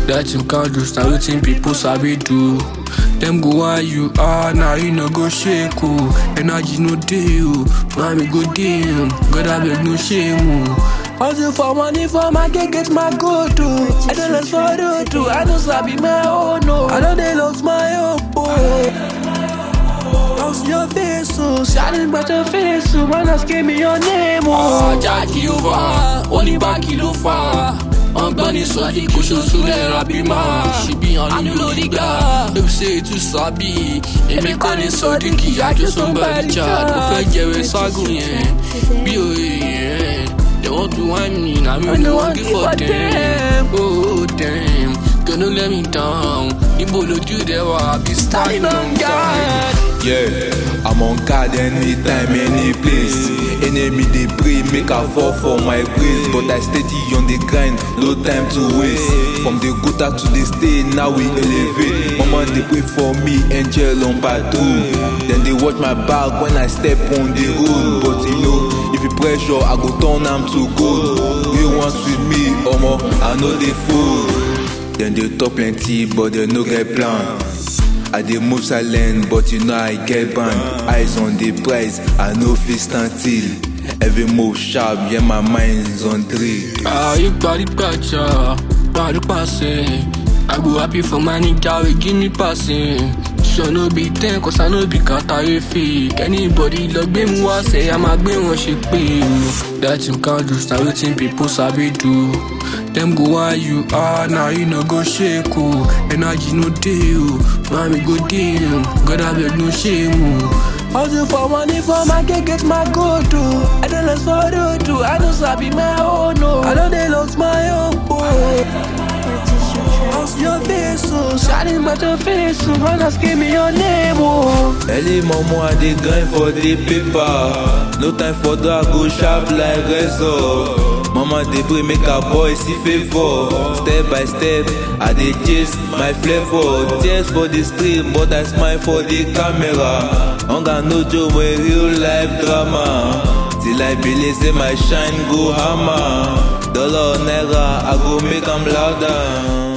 that you can't do, na wetin people sabi do. Dem go why you are, now you no go shake oh. Energy no dey oh, mommy go dey oh. God abeg no shame oh. Hustle for money for my get get my goal too. I don't lost for road too. I don't sabi my own no. I don't dey lost my hope oh. Lost your face oh, shining but your face oh. Man ask me your name oh. Ajá kí ó fà, oníbàkì ló fà. Ọgbọ́n ní sọ́jí kò ṣoṣo lẹ́ra bí máa. Ṣìbí hàn ní lórí gbà. Ló ṣe ètò sábì. Èmi kọ́ ní sọ́dí kì í àjọ somebody chat. Mo fẹ́ jẹ̀wé ságùn yẹn. Bí òye yẹn. They want to whine me, na me no wan give for them. Oh damn, gonna let me down. Ibo lójú rẹ̀ wà, I be standing on guard. Yeah, I'm on guard anytime, any place. Enemy they pray, make I fall for my grace. But I steady on the grind, no time to waste. From the gutter to the stage, now we elevate. Mama they pray for me, angel on patrol. Then they watch my back when I step on the road. But you know, if you pressure, I go turn am to gold. Real ones with me, omo, I know they fool. Then they talk plenty, but they no get plan. I dey move silent, but you know I get banned. Eyes on the prize, I no fit stand still. Every move sharp, yeah, my mind's on three. Ah, you got it, gotcha. Body passing. I go happy for my nigga, we give me passing. So no be ten, cause I no be kata fake. Anybody love gbé mu wá say, I'm a gbé wọn ṣe pé o. That you can't do, na wetin people sabi do. Dem go why you are, now you no go shake o. Energy no dey o, mommy go dey o. God abeg no shame o. Hustle for money for my get get my goal too. I don't lost for road too. I don't sabi my own no. I don't dey lost my own oh. Lost your face oh, shining but your face oh. Man ask me your name oh. Early momo, I dey grind for the paper. No time for that, go sharp like razor. Mama dey pray make her boy see favor. Step by step, I dey chase my flavor. Tears for the stream, but I smile for the camera. Hunger no joke, but real life drama. Till I believe say my shine go hammer. Dollar or naira, I go make am louder.